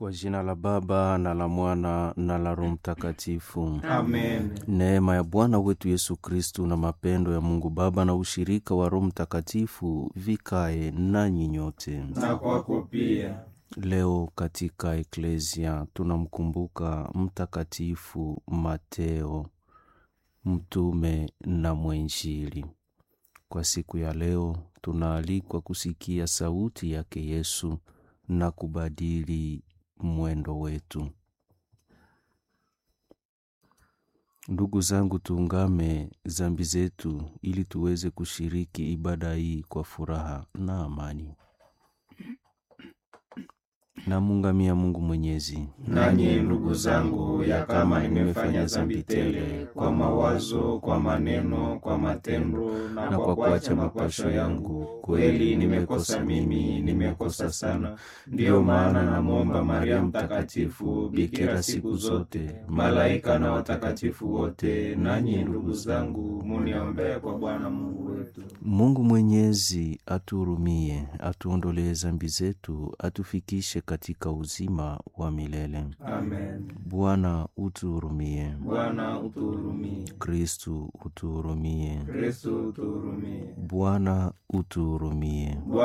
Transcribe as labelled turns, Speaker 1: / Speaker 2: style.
Speaker 1: Kwa jina la Baba na la Mwana na la Roho Mtakatifu.
Speaker 2: Amen.
Speaker 1: Neema ya Bwana wetu Yesu Kristu na mapendo ya Mungu Baba na ushirika wa Roho Mtakatifu vikae nanyi nyote.
Speaker 2: Na kwako pia.
Speaker 1: Leo katika Eklesia tunamkumbuka Mtakatifu Mateo, mtume na mwenjili. Kwa siku ya leo tunaalikwa kusikia sauti yake Yesu na kubadili mwendo wetu. Ndugu zangu, tuungame zambi zetu ili tuweze kushiriki ibada hii kwa furaha na amani. Namungamia Mungu Mwenyezi.
Speaker 2: Nanyi ndugu zangu, ya kama nimefanya dhambi tele kwa mawazo, kwa maneno, kwa matendo na kwa kuacha mapasho yangu, kweli nimekosa mimi, nimekosa sana. Ndiyo maana namwomba Maria Mtakatifu, bikira siku zote, malaika na watakatifu wote, nanyi ndugu zangu, muniombee kwa Bwana Mungu wetu.
Speaker 1: Mungu Mwenyezi atuhurumie, atuondolee zambi zetu, atufikishe katika uzima wa milele.
Speaker 2: Amen.
Speaker 1: Bwana utuhurumie.
Speaker 2: Bwana utuhurumie.
Speaker 1: Kristu utuhurumie.
Speaker 2: Kristo utuhurumie.
Speaker 1: Bwana utuhurumie.